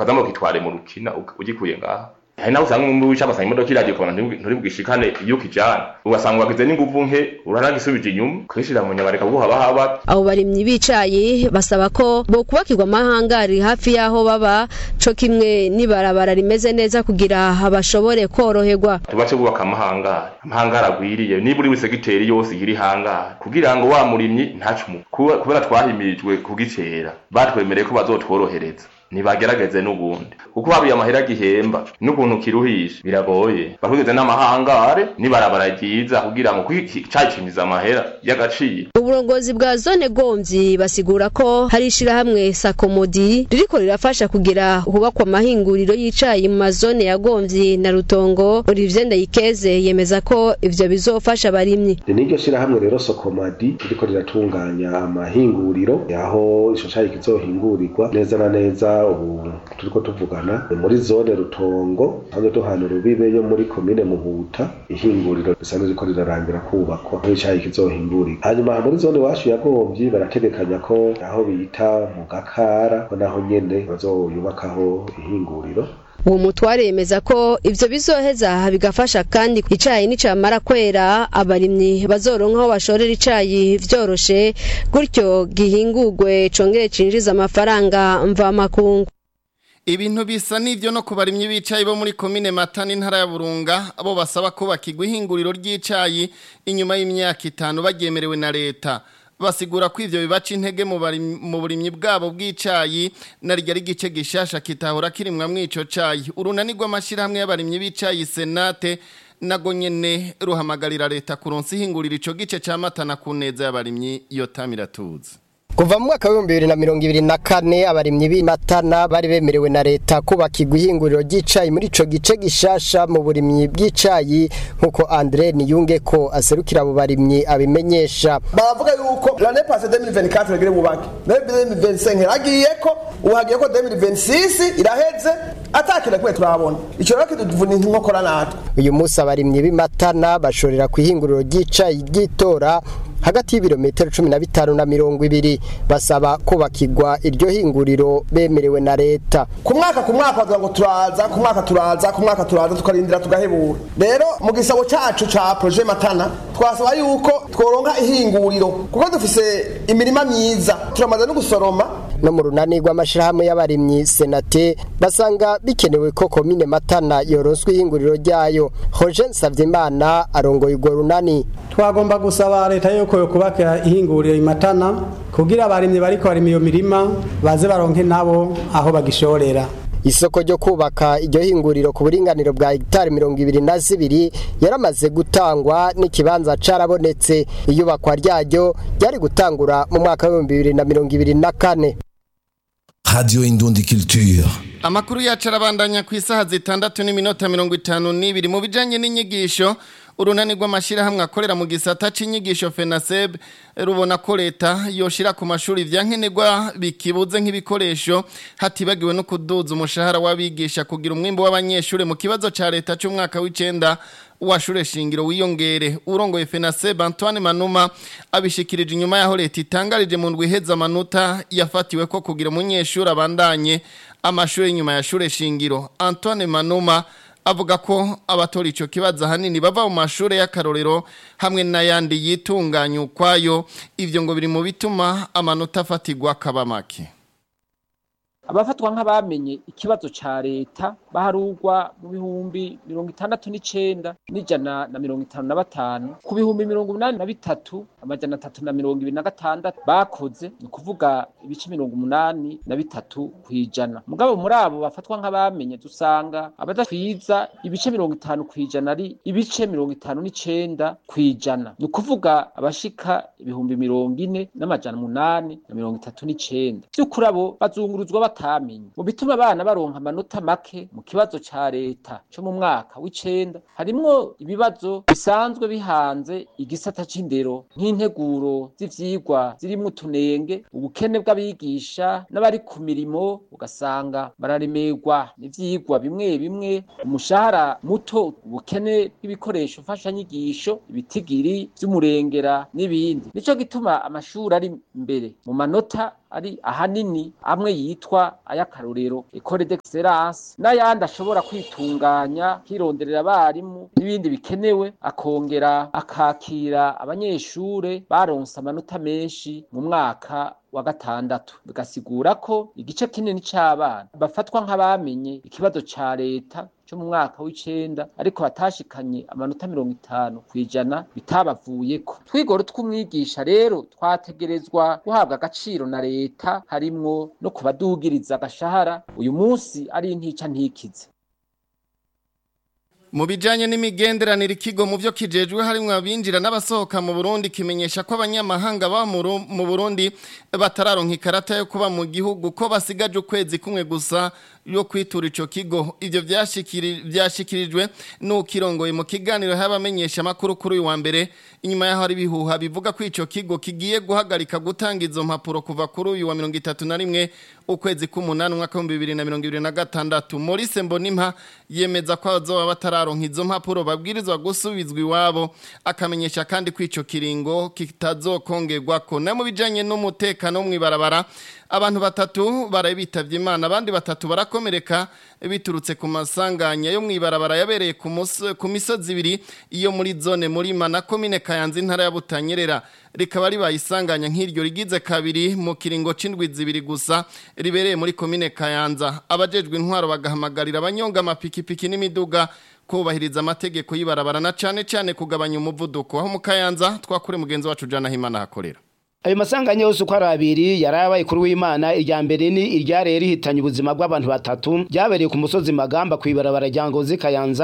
ukaza ngo kitware mu rukina ugikuye ngaha hari naho usanga umwe wica agasanga imodoka iragiye ukabona nturi bwishikane iyo ukijana ugasanga wagize n'inguvu nke uranagisubije inyuma ukishira mu nyama reka guhaba haba abo barimyi bicaye basaba ko bo kubakirwa amahangari hafi y'aho baba co kimwe n'ibarabara rimeze neza kugira bashobore koroherwa tubace bubaka amahangari amahangari agwiriye niba uri wisegiteri yose iri hangari kugira ngo wa murimyi ntacumu kubera twahimirijwe kugicera batwemereye ko bazotworohereza nibagerageze n'ubundi kuko babiye amahera gihemba n'ukuntu kiruhisha biragoye bakugeze n'amahangare nibarabara ryiza kugira ngo cacimiza amahera y'agaciro uburongozi bwa zone gomvyi basigura ko hari ishirahamwe sakomodi ririko rirafasha kugira hubakwa amahinguriro y'icayi mu mazone ya gomvyi na rutongo Olivier Ndayikeze yemeza ko ivyo bizofasha abarimyi niryo shirahamwe rero sokomadi ririko riratunganya amahinguriro yaho ico cayi kizohingurirwa neza na neza ubu turiko tuvugana muri zone rutongo hanze duhana urubibe yo muri komine muhuta ihinguriro risanzwe riko rirarangira kubakwa aho icayi kizohingurirwa hanyuma muri zone iwacu ya gomvyi barategekanya ko aho bita mu gakara ko naho nyene bazoyubakaho ihinguriro uwo mutware yemeza ko ivyo bizoheza bigafasha kandi icayi nicamara kwera abarimyi bazoronka aho bashorera icayi vyoroshe gutyo gihingurwe congere cinjiza amafaranga mvamakungu Ibintu bisa n'ivyo no ku barimyi b'icayi bo muri komine Matana intara ya Burunga abo basaba ko bakigwa ihinguriro ry'icayi inyuma y'imyaka itanu bagyemerewe na leta basigura ko ivyo bibaca intege mu burimyi bwabo bw'icayi na rya igice gishasha kitahora kirimwa mw'ico cayi urunani rw'amashirahamwe y'abarimyi b'icayi senate nago nyene ruhamagarira leta kuronsa ihingurira ico gice ca matana ku neza y'abarimyi iyo tamiratuzi Kuva mu mwaka w'ibihumbi bibiri na mirongo ibiri na kane abarimyi b'imatana bari bemerewe na leta kubakirwa ihinguriro ry'icayi muri ico gice gishasha mu burimyi bw'icayi nk'uko Andre Niyunge ko aserukira abo barimyi abimenyesha baravuga yuko l'année passée 2024 regere bubake 2025 hagiye ko ubu hagiye ko 2026 iraheze atakira kwe turabona ico rero kiduvuna inkokora natwe uyu munsi abarimyi b'imatana bashorera ku ihinguriro ry'icayi ry'itora hagati y'ibirometero cumi na bitanu na mirongo ibiri basaba kubakirwa iryo hinguriro bemerewe na leta ku mwaka ku mwaka bavuga ngo turaza ku mwaka turaza ku mwaka turaza tukarindira tugahebura rero mu gisabo cacu ca projet matana twasaba yuko tworonka ihinguriro kuko dufise imirima myiza turamaze no gusoroma no mu runani rw'amashirahamwe y'abarimyi senate basanga bikenewe ko komine matana yoronswa ihinguriro ryayo hoje nsavyimana arongoye urwo runani twagomba gusaba leta yuko yokubaka ihinguriro imatana kugira abarimyi bariko barima iyo mirima baze baronke nabo aho bagishorera isoko ryo kubaka iryo hinguriro ku buringaniro bwa hegitari mirongo ibiri na zibiri yaramaze gutangwa n'ikibanza carabonetse iyubakwa ryaryo ryari gutangura mu mwaka w'ibihumbi bibiri na mirongo ibiri na kane Radio Indundi Culture. Amakuru yacu arabandanya ku isaha zitandatu n'iminota mirongo itanu n'ibiri mu bijanye n'inyigisho urunani rw'amashirahamwe akorera mu gisata c'inyigisho FENASEB rubona ko leta yoshira ku mashuri vyankenerwa bikibuze nk'ibikoresho hatibagiwe no kuduza umushahara w'abigisha kugira umwimbo w'abanyeshure mu kibazo ca leta c'umwaka w'icenda washure shingiro wiyongere urongoye FENASEB Antoine Manuma abishikirije inyuma yaho leta itangarije mu ndwi heza amanota yafatiwe ko kugira umunyeshuri abandanye amashuri inyuma ya shure shingiro Antoine Manuma avuga ko abatora ico kibazo hanini bava mu mashure y'akarorero hamwe n'ayandi yitunganya ukwayo ivyo ngo biri mu bituma amanota afatirwa akaba make abafatwa nk'abamenye ikibazo ca leta baharugwa mu bihumbi mirongo itandatu n'icenda n'ijana na mirongo itanu na batanu ku bihumbi mirongo umunani na bitatu amajana atatu na mirongo ibiri na gatandatu bakoze ni ukuvuga ibice mirongo umunani na bitatu kw'ijana mugabo muri abo bafatwa nk'abamenye dusanga abadakwiza ibice mirongo itanu kw'ijana ari ibice mirongo itanu n'icenda kw'ijana ni ukuvuga abashika ibihumbi mirongo ine n'amajana umunani na mirongo itatu n'icenda vy'ukuri abo bazunguruzwa batamenye mu bituma abana baronka amanota make mu kibazo ca leta co mu mwaka w'icenda harimwo ibibazo bisanzwe bihanze igisata c'indero nk'integuro z'ivyigwa zirimwo utunenge ubukene bw'abigisha n'abari ku mirimo ugasanga bararemerwa n'ivyigwa bimwe bimwe umushahara muto ubukene bw'ibikoresho mfashanyigisho ibitigiri vy'umurengera n'ibindi nico gituma amashuri ari imbere mu manota ari ahanini amwe yitwa ay'akarorero ecole d'excellence n'ayandi ashobora kwitunganya hironderera abarimu n'ibindi bikenewe akongera akakira abanyeshure baronse amanota menshi mu mwaka wa gatandatu bigasigura ko igice kinini c'abana bafatwa nk'abamenye ikibazo ca leta cyo mu mwaka w'icenda ariko batashikanye amanota mirongo itanu kw'ijana bitabavuyeko twigoro tw'umwigisha rero twategerezwa guhabwa agaciro na leta harimwo no kubadugiriza agashahara uyu munsi ari intica ntikize mu bijanye n'imigenderanire ikigo mu byo kijejwe harimwo abinjira n'abasohoka mu Burundi kimenyesha ko abanyamahanga ba mu Burundi batararonka ikarata yo kuba mu gihugu ko basigaje ukwezi kumwe gusa yo kwitura ico kigo ivyo vyashikirijwe n'ukirongoye mu kiganiro y'abamenyesha makuru kuri uyu wa mbere inyuma yaho ari bihuha bivuga ko ico kigo kigiye guhagarika gutanga izo mpapuro kuva kuri uyu wa 31 ukwezi k'umunani umwaka wa 2026 Maurice Mbonimpa yemeza ko azoba batararonka izo mpapuro babwirizwa gusubizwa iwabo akamenyesha kandi ko ico kiringo kitazokongerwa ko na mu bijanye n'umutekano mw'ibarabara abantu batatu barabitavye imana abandi batatu barakomereka biturutse ku masanganya yo mwibarabara yabereye ku misozi ibiri iyo muri zone murima na komine kayanza intara ya butanyerera rikaba ribaye isanganya nk'iryo rigize kabiri mu kiringo c'indwi zibiri gusa ribereye muri komine kayanza abajejwe intwaro bagahamagarira abanyonga amapikipiki n'imiduga kubahiriza amategeko y'ibarabara na cane cane kugabanya umuvuduko aho mu kayanza twakure mugenzi wacu jana himana hakorera ayo masanganya yose uko ari abiri yarabaye kuri w'imana irya mbere ni iryareye rihitanye ubuzima bw'abantu batatu ryabereye ku musozi magamba kw'ibarabara rya ngozi kayanza